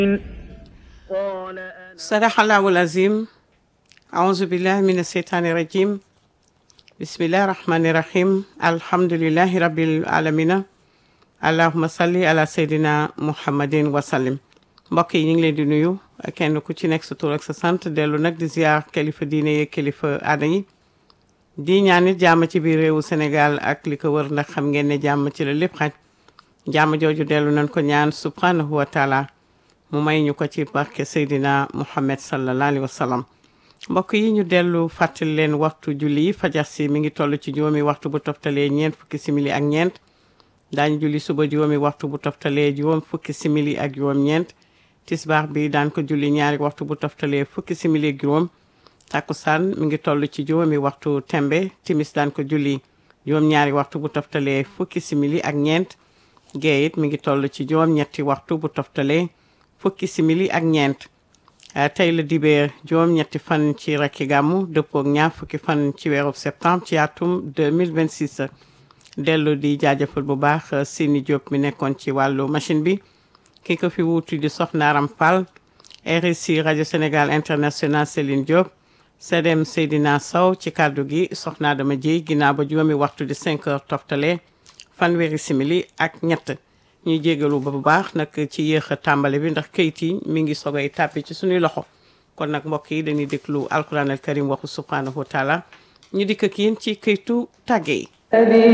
sadaxallahu azim aouzu billahi min asheytaani rajim bismillahi rahmani rahim alhamdulillahi rabbil alamina allahuma salli ala seydina muhammadin wasallim mbokk yi ñu ngi leen di nuyu kenn ku ci nekk sa tur ak sa sant dellu nag di ziar kilifa diine yeeg kilifa aada yi di ñaanit jàmm ci biir réewu Sénégal ak li ko wër ndax xam ngeen ne jàmm ci la lépp xaj jàmm jooju dellu nañ ko ñaan subhanahu wa taala mu may ñu ko ci barke Seydina Muhammad sallallahu alayhi wa sallam mbokk yi ñu dellu fàttali leen waxtu julli yi fajar si mi ngi toll ci juróomi waxtu bu toftalee ñeent fukki simili ak ñeent daañu julli suba juróomi waxtu bu toftalee juróom fukki simili ak juróom ñeent tisbaar bi daan ko julli ñaari waxtu bu toftalee fukki simili ak juróom takkusaan mi ngi toll ci juróomi waxtu tembe timis daan ko julli juróom ñaari waxtu bu toftalee fukki simili ak ñeent gee it mi ngi toll ci juróom ñetti waxtu bu toftalee fukki simili ak ñeent tey la dibeer juróom ñetti fan ci rakki gàmmu dëppook ñaar fukki fan ci weerub septembre ci atum 2026 dellu di jaajëfal bu baax Sini Diop mi nekkoon ci wàllu machine bi ki ko fi wuutu di Soxna Aram Fall RSI rajo Sénégal international Céline Diop Sedem Seydina Sow ci kàddu gi Soxna Adama Dieye ginnaaw ba juróomi waxtu di 5 heures toftale fanweeri simili ak ñett ñuy jégalu ba bu baax nag ci yéex a tàmbali bi ndax kayit yi mi ngi sogay tàppi ci suñuy loxo kon nag mbokk yi dañuy déglu alquran al karim waxu subhanahu wa taala ñu dikk ak yéen ci kayitu tàgge yi